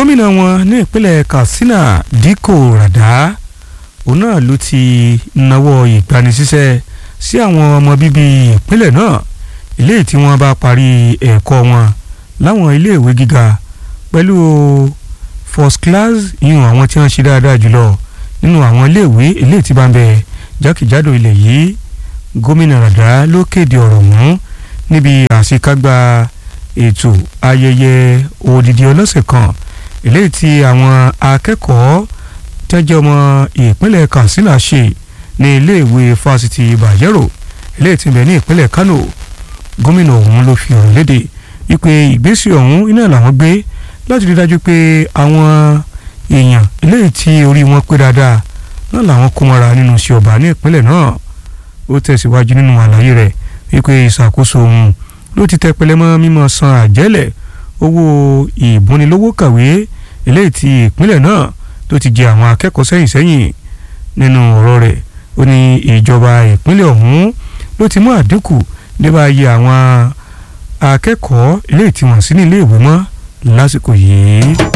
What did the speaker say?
gómìnà wọn ní ìpínlẹ̀ Katsina Dikko Rada òun náà ló ti nawọ́ ìgbanisíṣẹ́ sí àwọn ọmọ bíbí ìpínlẹ̀ náà eléyìí tí wọ́n bá parí ẹ̀kọ́ wọn láwọn iléèwé gíga pẹ̀lú first class yìnyín àwọn tí wọ́n ṣe dáadáa jùlọ nínú àwọn iléèwé eléyìí tí bá ń bẹ jákèjádò ilẹ̀ yìí gómìnà Rada ló kéde ọ̀rọ̀ ọ̀hún níbi àṣekágbá ètò ayẹyẹ odidi ọlọ́sẹ̀ kan eléyìí tí àwọn akẹ́kọ̀ọ́ tẹ́jọ́ ọmọ ìpínlẹ̀ Katsina ṣe ní iléèwé fásitì Bayero eléyìí tí ń bẹ ní ìpínlẹ̀ Kano gómìnà ọ̀hún ló fi ọ̀rọ̀ léde wípé ìgbésẹ̀ ọ̀hún iná làwọn gbé láti rí dájú pé àwọn èèyàn eléyìí tí orí wọn pé dáadáa náà làwọn kó mọ́ra nínú iṣẹ́ ọba ní ìpínlẹ̀ náà ó tẹ̀síwájú nínú àlàyé rẹ̀ wípé ìṣàkóso òun ló ti tẹpẹlẹ mọ́ mímọ́ san àjẹ́lẹ̀ owó ìbúnilówó kàwé eléyìí tí ìpínlẹ̀ náà tó ti jẹ àwọn akẹ́kọ̀ọ́ sẹ́yìn sẹ́yìn nínú ọ̀rọ̀ rẹ̀ ó ní ìjọba ìpínlẹ̀ ọ̀hún ló ti mú àdínkù débà iye àwọn akẹ́kọ̀ọ́ eléyìí tí wọ́n sí ní ilé ìwé mọ́ lásìkò yìí.